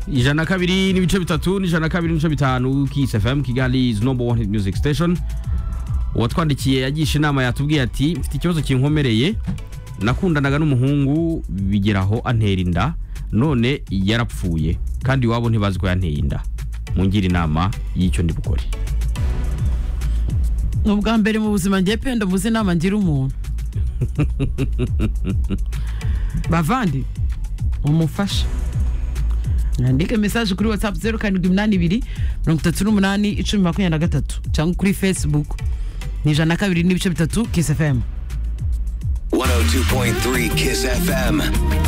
ijana na kabiri n'ibice bitatu n'ijana na kabiri n'ibice bitanu Kiss FM Kigali is number one hit music station uwatwandikiye yagisha inama yatubwiye ati mfite ikibazo kinkomereye nakundanaga n'umuhungu bigeraho antera inda none yarapfuye kandi iwabo ntibazi ko yanteye inda mungire inama y'icyo ndi bukore ni ubwa mbere mu buzima ngiye penda muzi inama ngira umuntu bavandi umufasha mwandike mesaje kuri watsapu zeru karindwi iminani ibiri mirongo itatu n'umunani icumi makumyabiri na gatatu cyangwa kuri fesibuku ni ijana na kabiri n'ibice bitatu kisi efemu 102.3 Kiss FM.